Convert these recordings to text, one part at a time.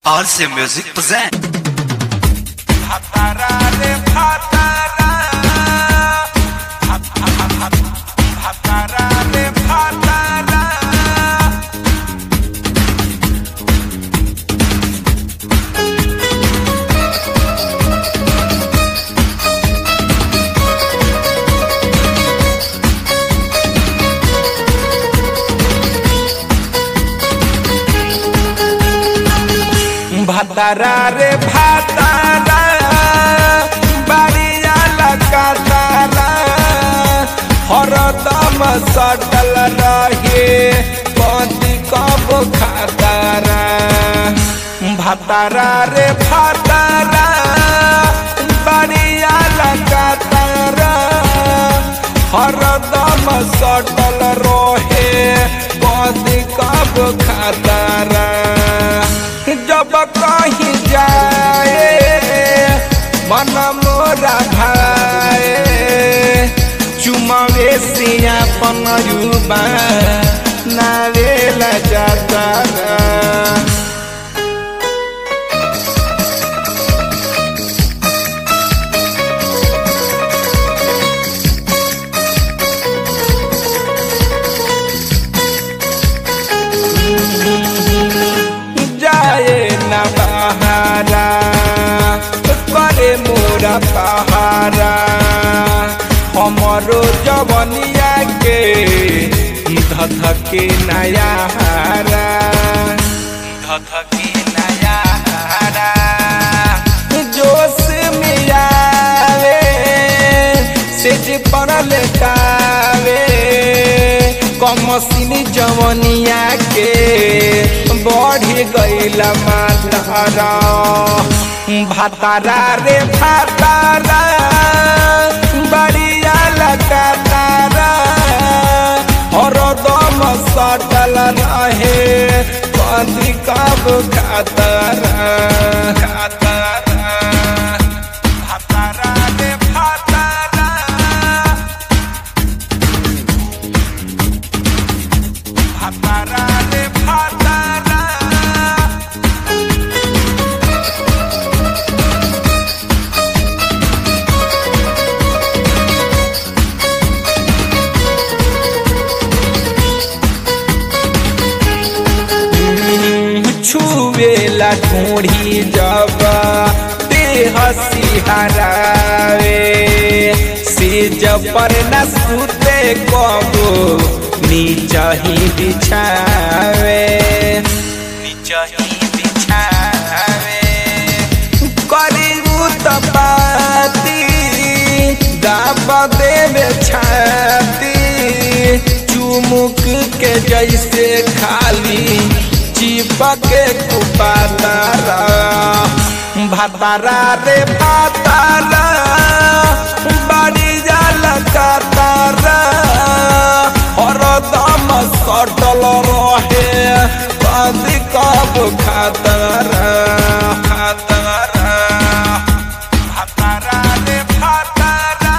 RC Music present. ভাতারা রে ভাতারা বাড়িয়া লাগাতারা হরদম সটল রহে কদি কব খাতারা ভাতারা রে ভাতারা বাড়িয়া লাগাতারা হরদম সটল রহে কদি কব খাতারা जब कहीं जाए मन मोरा भाए चुमावे सिया पनयुबा नावेला जाता जाए न बहारा करे मोरा पहारा हमरो जवनिया के धधके नया हारा धधके नया हारा जोश में आवे सेज पड़ल कावे कमसिनी जवनिया के बढ़ गईल मातारा भातारा रे भातारा बड़िया लगातारा हरदम सटल रहे कदी कब खातारा खातारा भातारा रे भातारा भातारा रे भातारा छुवेला ढूंढी जब देह सिहरावे से जब पर न सुते कबो नीचा ही बिछावे नीचा ही बिछावे करीबू तपाती दाब देवे छाती चुमुक के जैसे खाली चिपक कुपातारा भातारा रे भातारा बड़ी जाल कातारा हरदम सटल रहे कदी कब खातारा खातारा भातारा रे भातारा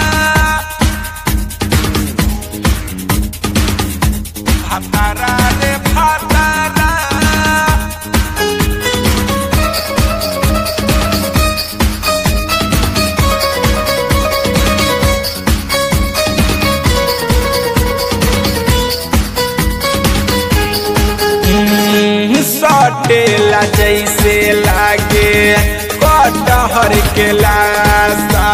भातारा रे भातारा सटेला जैसे लागे कटहर के लासा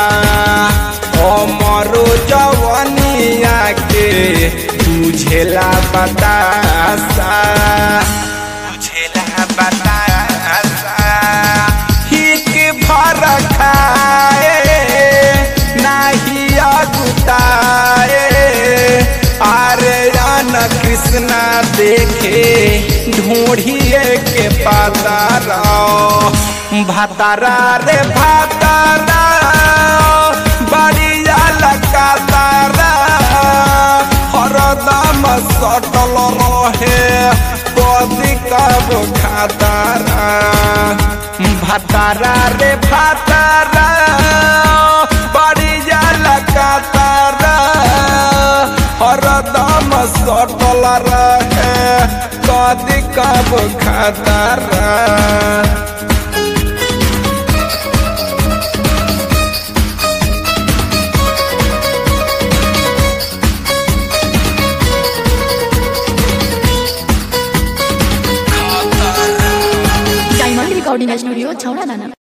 हमरो जवनिया के तुझेला बतासा तुझेला बतासा हिक भर खाए नाही अगुताए आरे रान कृष्णा देखे ढूंढिए के पातारा भातारा रे भातारा बड़िया लगातारा हरदम सटल रहे कदी कब खातारा भातारा रे भातारा बड़िया लगातारा हरदम सटल रहे कदी कब खतरा रिकॉर्डिंग स्टूडियो छौड़ा दाना